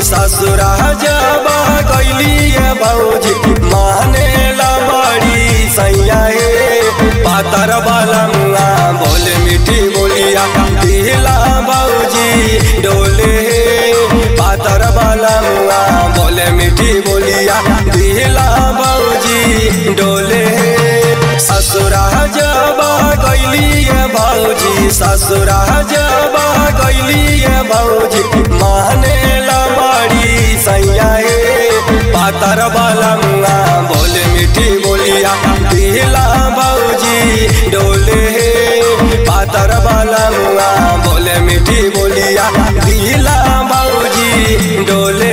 ससुरा जबा गैली भौजी माने ला बड़ी सैया हे पातर वाला मुआ बोले मीठी बोलिया दिला भौजी डोले पातर वाला मुआ बोले मीठी बोलिया दिला भौजी डोले ससुरा जबा गैली भौजी ससुरा जबा गैली भौजी माने ला बड़ी सैया हे पातर वाला मुआ बोले मीठी बोलिया दिला भौजी डोले पातर वाला मुआ बोले मीठी बोलिया दिला भौजी डोले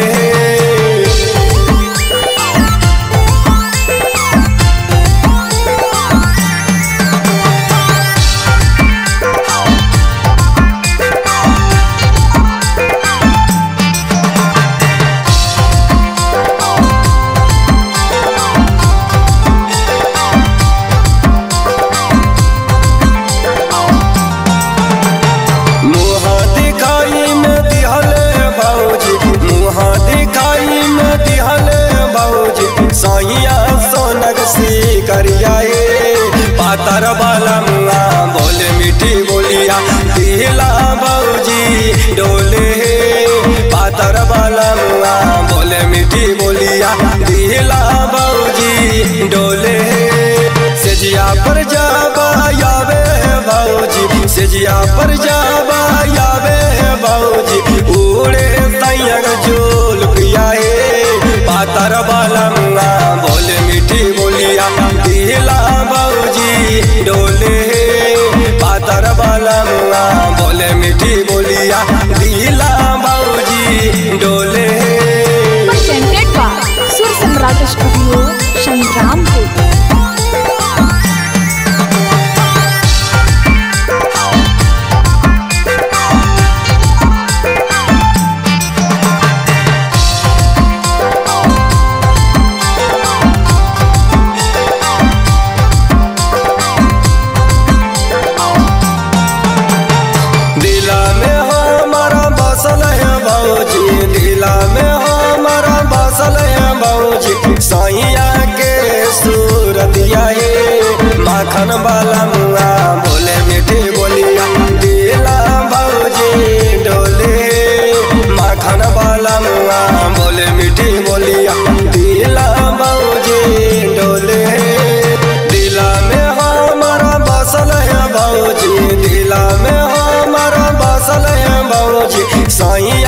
मुँह दिखाई में दिहले भौजी मुँह दिखाई में दिहले भौजी सैया सोनक सी करिया पातर वाला मुआ बोले मीठी बोलिया दिला भौजी डोले पातर वाला मुआ बोले मीठी बोलिया दिला भौजी डोले सेजिया पर जाबा यावे भौजी सेजिया पर जाबा यावे भौजी उड़े तैयग जोल पिया हे पातर वाला मुआ बोले मीठी बोलिया दिला भौजी डोले पातर वाला मुआ बोले मीठी बोलिया दिला भौजी डोले presented by Sur Samrat Studio, Shangrampur. दिला में हमारा बसल है भौजी दिला में हमारा बसल है भौजी सैया के सूरतिया हे माखन वाला मुआ बोले मीठी बोलिया दिला भौजी डोले माखन वाला मुआ बोले मीठी बोलिया दिला भौजी डोले दिला में हमारा बसल है भौजी दिला में हमारा बसल है भौजी सैया